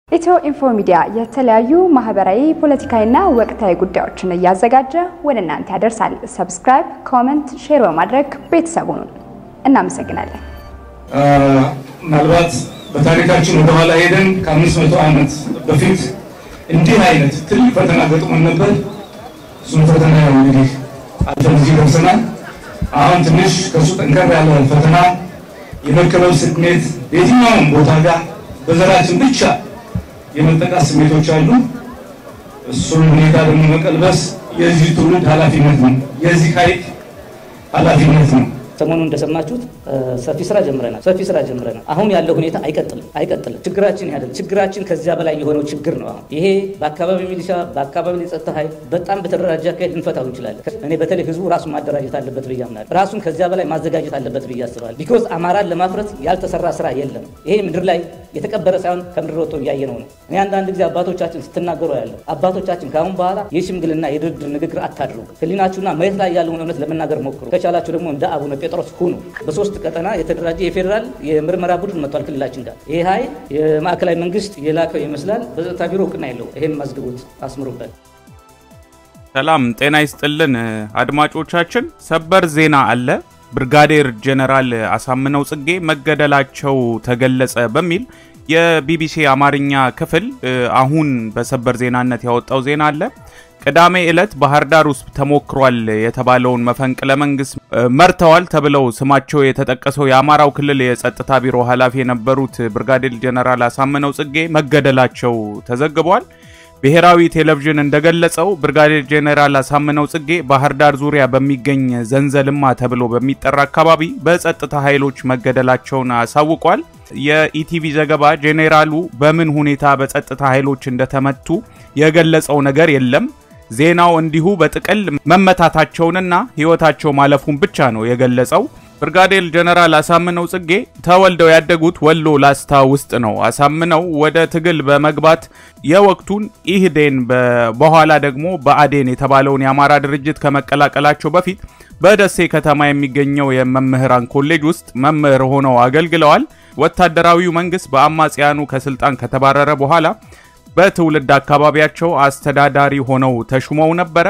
ኢትዮ ኢንፎ ሚዲያ የተለያዩ ማህበራዊ፣ ፖለቲካዊና ወቅታዊ ጉዳዮችን እያዘጋጀ ወደ እናንተ ያደርሳል። ሰብስክራይብ፣ ኮመንት፣ ሼር በማድረግ ቤተሰቡን እናመሰግናለን። ምናልባት በታሪካችን ወደኋላ ሄደን ከአምስት መቶ ዓመት በፊት እንዲህ አይነት ትልቅ ፈተና ገጥሞን ነበር። እሱም ፈተና ያው እንግዲህ አልፈን እዚህ ደርሰናል። አሁን ትንሽ ከእሱ ጠንከር ያለ ፈተና የመከበብ ስሜት በየትኛውም ቦታ ጋር በዘራችን ብቻ የመጠቃት ስሜቶች አሉ። እሱን ሁኔታ ደግሞ መቀልበስ የዚህ ትውልድ ኃላፊነት ነው። የዚህ ኃይል ኃላፊነት ነው። ሰሞኑን እንደሰማችሁት ሰፊ ስራ ጀምረናል። ሰፊ ስራ ጀምረናል። አሁን ያለው ሁኔታ አይቀጥልም አይቀጥልም። ችግራችን ያደል ችግራችን ከዚያ በላይ የሆነው ችግር ነው። አሁን ይሄ በአካባቢ ሚሊሻ፣ በአካባቢ የጸጥታ ኃይል በጣም በተደራጀ አካሄድ ልንፈታው እንችላለን። እኔ በተለይ ህዝቡ ራሱን ማደራጀት አለበት ብዬ አምናለሁ። ራሱን ከዚያ በላይ ማዘጋጀት አለበት ብዬ አስባለሁ። ቢኮዝ አማራን ለማፍረት ያልተሰራ ስራ የለም። ይሄ ምድር ላይ የተቀበረ ሳይሆን ከምድር ወጥቶ እያየነው ነው። እኔ አንዳንድ ጊዜ አባቶቻችን ስትናገሩ ያለው አባቶቻችን ከአሁን በኋላ የሽምግልና የድርድር ንግግር አታድርጉ። ህሊናችሁና መሬት ላይ ያለውን እውነት ለመናገር ሞክሩ። ከቻላችሁ ደግሞ እንደ አቡነ ጴጥሮስ ሁኑ። በሶስት ቀጠና የተደራጀ የፌዴራል የምርመራ ቡድን መጥቷል ክልላችን ጋር። ይህ ኃይል የማዕከላዊ መንግስት የላከው ይመስላል። በጸጥታ ቢሮ እውቅና የለው። ይህን ማዝግቡት፣ አስምሩበት። ሰላም ጤና ይስጥልን አድማጮቻችን፣ ሰበር ዜና አለ። ብርጋዴር ጄኔራል አሳምነው ጽጌ መገደላቸው ተገለጸ በሚል የቢቢሲ አማርኛ ክፍል አሁን በሰበር ዜናነት ያወጣው ዜና አለ። ቅዳሜ ዕለት ባህር ዳር ውስጥ ተሞክሯል የተባለውን መፈንቅለ መንግስት መርተዋል ተብለው ስማቸው የተጠቀሰው የአማራው ክልል የጸጥታ ቢሮ ኃላፊ የነበሩት ብርጋዴር ጄኔራል አሳምነው ጽጌ መገደላቸው ተዘግቧል። ብሔራዊ ቴሌቪዥን እንደገለጸው ብርጋዴር ጄኔራል አሳምነው ጽጌ ባህር ዳር ዙሪያ በሚገኝ ዘንዘልማ ተብሎ በሚጠራ አካባቢ በጸጥታ ኃይሎች መገደላቸውን አሳውቋል። የኢቲቪ ዘገባ ጄኔራሉ በምን ሁኔታ በጸጥታ ኃይሎች እንደተመቱ የገለጸው ነገር የለም። ዜናው እንዲሁ በጥቅል መመታታቸውንና ሕይወታቸው ማለፉን ብቻ ነው የገለጸው። ብርጋዴር ጀነራል አሳምነው ጽጌ ተወልደው ያደጉት ወሎ ላስታ ውስጥ ነው። አሳምነው ወደ ትግል በመግባት የወቅቱን ኢህዴን በኋላ ደግሞ በአዴን የተባለውን የአማራ ድርጅት ከመቀላቀላቸው በፊት በደሴ ከተማ የሚገኘው የመምህራን ኮሌጅ ውስጥ መምህር ሆነው አገልግለዋል። ወታደራዊው መንግስት በአማጽያኑ ከስልጣን ከተባረረ በኋላ በትውልድ አካባቢያቸው አስተዳዳሪ ሆነው ተሹመው ነበረ።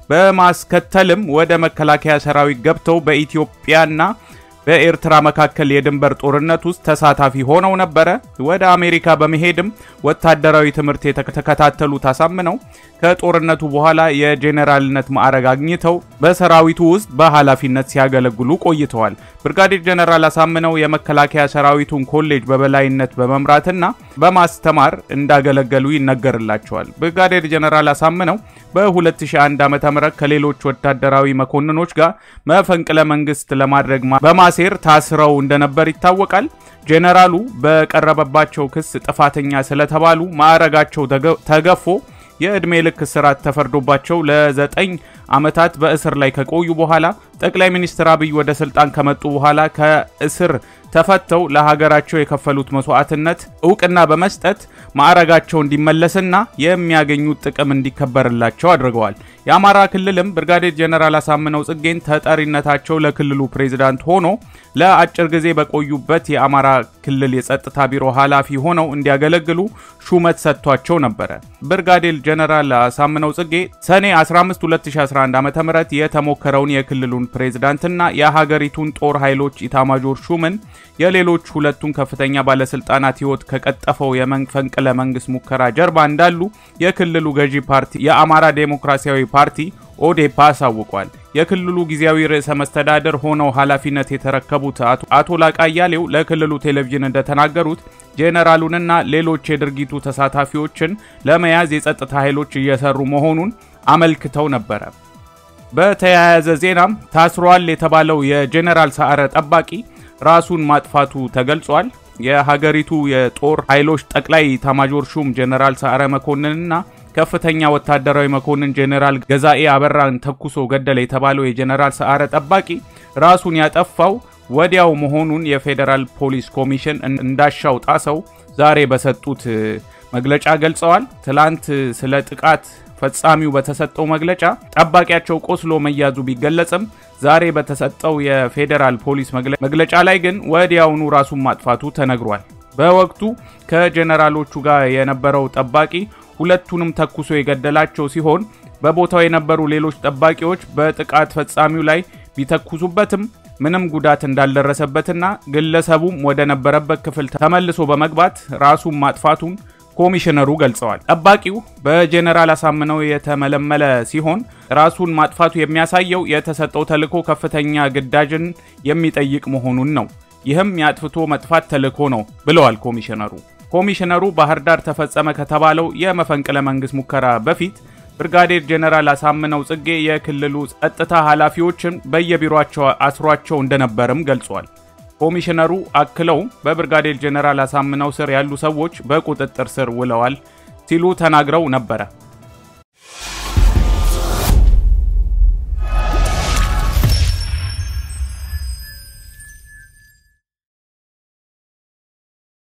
በማስከተልም ወደ መከላከያ ሰራዊት ገብተው በኢትዮጵያና በኤርትራ መካከል የድንበር ጦርነት ውስጥ ተሳታፊ ሆነው ነበረ። ወደ አሜሪካ በመሄድም ወታደራዊ ትምህርት የተከታተሉት አሳምነው ከጦርነቱ በኋላ የጄኔራልነት ማዕረግ አግኝተው በሰራዊቱ ውስጥ በኃላፊነት ሲያገለግሉ ቆይተዋል። ብርጋዴር ጄኔራል አሳምነው የመከላከያ ሰራዊቱን ኮሌጅ በበላይነት በመምራትና በማስተማር እንዳገለገሉ ይነገርላቸዋል። ብርጋዴር ጄኔራል አሳምነው በ2001 ዓ.ም ከሌሎች ወታደራዊ መኮንኖች ጋር መፈንቅለ መንግስት ለማድረግ በማሴር ታስረው እንደነበር ይታወቃል። ጄኔራሉ በቀረበባቸው ክስ ጥፋተኛ ስለተባሉ ማዕረጋቸው ተገፎ የዕድሜ ልክ እስራት ተፈርዶባቸው ለዘጠኝ ዓመታት በእስር ላይ ከቆዩ በኋላ ጠቅላይ ሚኒስትር አብይ ወደ ስልጣን ከመጡ በኋላ ከእስር ተፈተው ለሀገራቸው የከፈሉት መስዋዕትነት እውቅና በመስጠት ማዕረጋቸው እንዲመለስና የሚያገኙት ጥቅም እንዲከበርላቸው አድርገዋል። የአማራ ክልልም ብርጋዴር ጄኔራል አሳምነው ጽጌን ተጠሪነታቸው ለክልሉ ፕሬዝዳንት ሆኖ ለአጭር ጊዜ በቆዩበት የአማራ ክልል የጸጥታ ቢሮ ኃላፊ ሆነው እንዲያገለግሉ ሹመት ሰጥቷቸው ነበረ። ብርጋዴር ጄኔራል አሳምነው ጽጌ ሰኔ 15 2011 ዓ.ም የተሞከረውን የክልሉን ፕሬዝዳንትና የሀገሪቱን ጦር ኃይሎች ኢታማጆር ሹምን የሌሎች ሁለቱን ከፍተኛ ባለስልጣናት ሕይወት ከቀጠፈው የመፈንቅለ መንግስት ሙከራ ጀርባ እንዳሉ የክልሉ ገዢ ፓርቲ የአማራ ዴሞክራሲያዊ ፓርቲ ኦዴፓ አሳውቋል። የክልሉ ጊዜያዊ ርዕሰ መስተዳደር ሆነው ኃላፊነት የተረከቡት አቶ ላቃ አያሌው ለክልሉ ቴሌቪዥን እንደተናገሩት ጄኔራሉንና ሌሎች የድርጊቱ ተሳታፊዎችን ለመያዝ የጸጥታ ኃይሎች እየሰሩ መሆኑን አመልክተው ነበረ። በተያያዘ ዜናም ታስሯል የተባለው የጄኔራል ሰዓረ ጠባቂ ራሱን ማጥፋቱ ተገልጿል። የሀገሪቱ የጦር ኃይሎች ጠቅላይ ኤታማዦር ሹም ጄኔራል ሰዓረ መኮንንና ከፍተኛ ወታደራዊ መኮንን ጄኔራል ገዛኤ አበራን ተኩሶ ገደለ የተባለው የጄኔራል ሰዓረ ጠባቂ ራሱን ያጠፋው ወዲያው መሆኑን የፌዴራል ፖሊስ ኮሚሽን እንዳሻው ጣሰው ዛሬ በሰጡት መግለጫ ገልጸዋል። ትላንት ስለ ጥቃት ፈጻሚው በተሰጠው መግለጫ ጠባቂያቸው ቆስሎ መያዙ ቢገለጽም ዛሬ በተሰጠው የፌዴራል ፖሊስ መግለጫ ላይ ግን ወዲያውኑ ራሱን ማጥፋቱ ተነግሯል። በወቅቱ ከጀኔራሎቹ ጋር የነበረው ጠባቂ ሁለቱንም ተኩሶ የገደላቸው ሲሆን በቦታው የነበሩ ሌሎች ጠባቂዎች በጥቃት ፈጻሚው ላይ ቢተኩሱበትም ምንም ጉዳት እንዳልደረሰበትና ግለሰቡም ወደ ነበረበት ክፍል ተመልሶ በመግባት ራሱን ማጥፋቱን ኮሚሽነሩ ገልጸዋል። ጠባቂው በጄኔራል አሳምነው የተመለመለ ሲሆን ራሱን ማጥፋቱ የሚያሳየው የተሰጠው ተልዕኮ ከፍተኛ ግዳጅን የሚጠይቅ መሆኑን ነው። ይህም የአጥፍቶ መጥፋት ተልዕኮ ነው ብለዋል ኮሚሽነሩ። ኮሚሽነሩ ባህር ዳር ተፈጸመ ከተባለው የመፈንቅለ መንግስት ሙከራ በፊት ብርጋዴር ጄኔራል አሳምነው ጽጌ የክልሉ ጸጥታ ኃላፊዎችን በየቢሮቸው አስሯቸው እንደነበርም ገልጿል። ኮሚሽነሩ አክለው በብርጋዴር ጄኔራል አሳምነው ስር ያሉ ሰዎች በቁጥጥር ስር ውለዋል ሲሉ ተናግረው ነበረ።